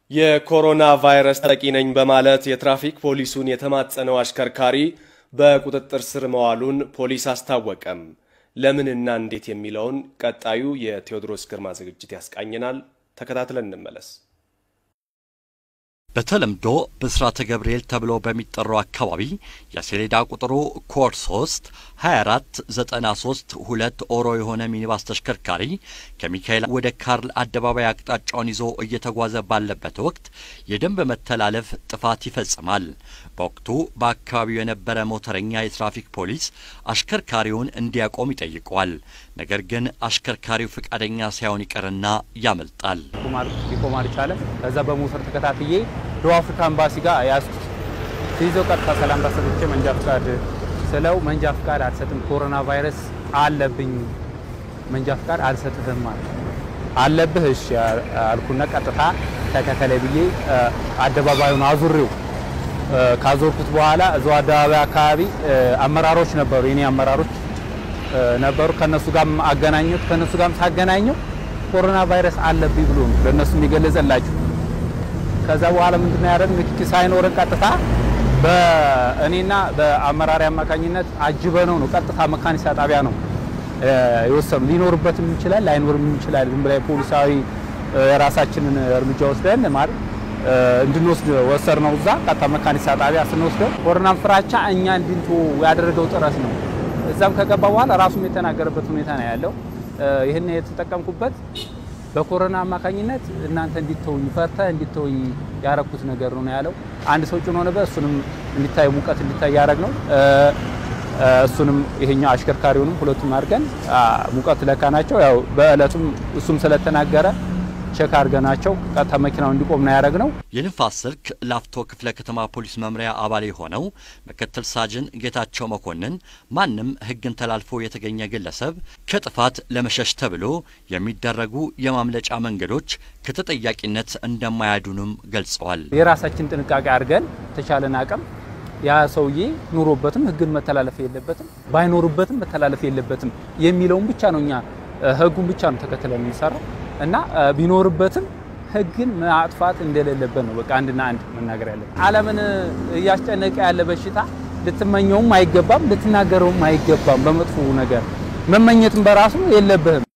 የኮሮና ቫይረስ ተጠቂ ነኝ በማለት የትራፊክ ፖሊሱን የተማጸነው አሽከርካሪ በቁጥጥር ስር መዋሉን ፖሊስ አስታወቀም። ለምንና እንዴት የሚለውን ቀጣዩ የቴዎድሮስ ግርማ ዝግጅት ያስቃኘናል። ተከታትለን እንመለስ። በተለምዶ ብስራተ ገብርኤል ተብሎ በሚጠራው አካባቢ የሰሌዳ ቁጥሩ ኮድ 3 24 93 ሁለት ኦሮ የሆነ ሚኒባስ ተሽከርካሪ ከሚካኤል ወደ ካርል አደባባይ አቅጣጫውን ይዞ እየተጓዘ ባለበት ወቅት የደንብ መተላለፍ ጥፋት ይፈጽማል። በወቅቱ በአካባቢው የነበረ ሞተረኛ የትራፊክ ፖሊስ አሽከርካሪውን እንዲያቆም ይጠይቀዋል። ነገር ግን አሽከርካሪው ፈቃደኛ ሳይሆን ይቀርና ያመልጣል። ሊቆም አልቻለም። ከዛ በሞተር ተከታትዬ ደቡብ አፍሪካ ኤምባሲ ጋር ያዝኩት። ሲይዘው ቀጥታ ሰላምታ ሰጥቼ መንጃ ፍቃድ ስለው መንጃ ፍቃድ አልሰጥም፣ ኮሮና ቫይረስ አለብኝ፣ መንጃ ፍቃድ አልሰጥህም ማለት አለብህ። እሺ አልኩና ቀጥታ ተከተለ ብዬ አደባባዩን አዙሬው ካዞርኩት በኋላ እዛው አደባባይ አካባቢ አመራሮች ነበሩ፣ የኔ አመራሮች ነበሩ። ከነሱ ጋር አገናኘሁት። ከነሱ ጋር ሳገናኘው ኮሮና ቫይረስ አለብኝ ብሎ ነው ለነሱ የሚገለጸላቸው። ከዛ በኋላ ምንድነው ያደረግን? ንክኪ ሳይኖረን ቀጥታ በእኔና በአመራሪ አማካኝነት አጅበነው ነው ቀጥታ መካኒሳ ጣቢያ ነው የወሰኑ። ሊኖርበትም ይችላል ላይኖርም ይችላል። ዝም ብላ ፖሊሳዊ የራሳችንን እርምጃ ወስደን ማለት እንድንወስድ ወሰድ ነው። እዛ ቀጥታ መካኒሳ ጣቢያ ስንወስደው ኮሮናን ፍራቻ እኛ እንድንቶ ያደረገው ጥረት ነው። እዛም ከገባ በኋላ ራሱም የተናገረበት ሁኔታ ነው ያለው። ይህን የተጠቀምኩበት በኮሮና አማካኝነት እናንተ እንዲተውኝ ፈርተህ እንዲተውኝ ያረኩት ነገር ነው ያለው። አንድ ሰው ጭኖ ነበር። እሱንም እንዲታይ ሙቀት እንዲታይ ያደረግ ነው። እሱንም ይሄኛው አሽከርካሪውንም ሁለቱም አድርገን ሙቀት ለካ ናቸው። ያው በእለቱም እሱም ስለተናገረ ቸክ አድርገናቸው ቀጥታ መኪናው እንዲቆም ነው ያደረግነው። የንፋስ ስልክ ላፍቶ ክፍለ ከተማ ፖሊስ መምሪያ አባል የሆነው ምክትል ሳጅን ጌታቸው መኮንን ማንም ሕግን ተላልፎ የተገኘ ግለሰብ ከጥፋት ለመሸሽ ተብሎ የሚደረጉ የማምለጫ መንገዶች ከተጠያቂነት እንደማያዱንም ገልጸዋል። የራሳችን ጥንቃቄ አድርገን ተቻለን አቅም ያ ሰውዬ ኑሮበትም ሕግን መተላለፍ የለበትም ባይኖርበትም መተላለፍ የለበትም የሚለውን ብቻ ነው እኛ ሕጉን ብቻ ነው ተከትለን የሚሰራው እና ቢኖርበትም ህግን ማጥፋት እንደሌለበት ነው በቃ አንድና አንድ መናገር ያለብን። ዓለምን እያስጨነቀ ያለ በሽታ ልትመኘውም አይገባም፣ ልትናገረውም አይገባም። በመጥፎ ነገር መመኘትም በራሱ የለብህም።